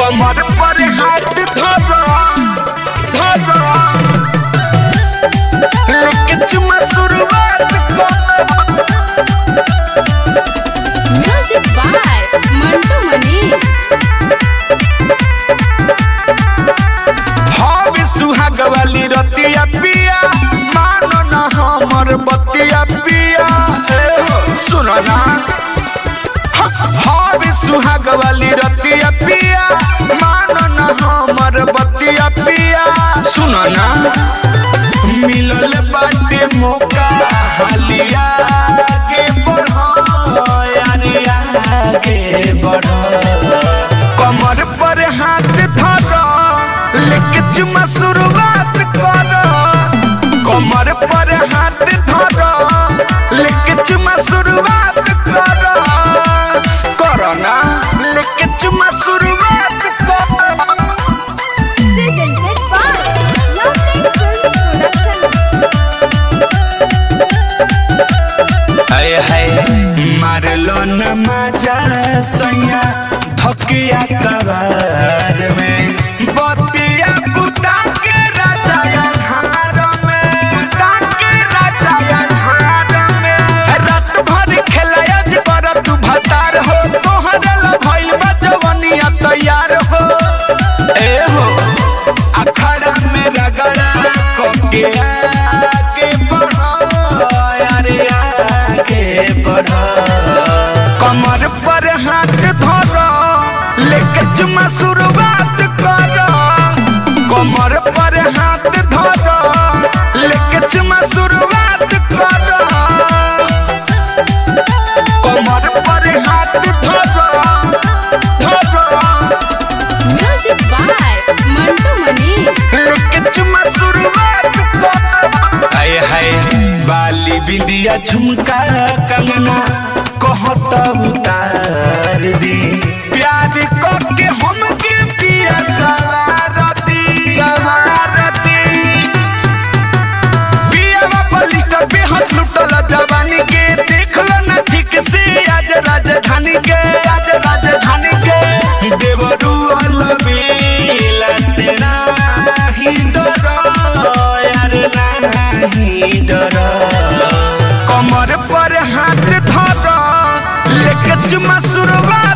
कमर पर हाथ धर धर लेके चुमा शुरुआत कर म्यूजिक बाय मंटू मनीष हवे सुहाग वाली रतिया पिया मानो ना हमर बतिया पिया ए हो, सुनो ना हवे सुहाग वाली रतिया पिया मानो ना हमर बतिया पिया सुनो ना मिलल बाटे मौका हालिया के बढ़ो यारिया के बढ़ो कमर पर हाथ धर लेके चुमा शुरुआत कर कमर पर हाथ धर लेके चुमा शुरुआत कर कर ना लेके चुमा शुरुआत कर presented by Lovely Film Production. हाय हाय मारलो न मजा सैया धकिया कबार में बतिया पुता के राजा या घर में पुता के राजा या घर में रात भर खेलाया जबर तू भतार हो तोहरा ला भइल बा जवनिया तैयार हो ए हो अखड़ा में रगड़ा कोके आगे बढ़ो यारे आगे बढ़ो कमर पर हाथ धरो लेके चुमा शुरुआत करो कमर पर हाथ धरो लेके चुमा शुरुआत करो कमर पर हाथ धरो धरो म्यूजिक बाय मंटू मनीष लेके चुमा शुरुआत कर हाय हाय बाली बिंदिया झुमका कंगना कहत उतार दी प्यार करके हम के पिया सवारती सवारती पिया बलिष्ठ पे हाथ लुटल जवानी के देख लो ना ठीक से आज राजधानी के आज राजधानी के देवरू अलबेला से नाही डरो यार नाही डरो कमर पर हाथ धरो लेके चुमा शुरुआत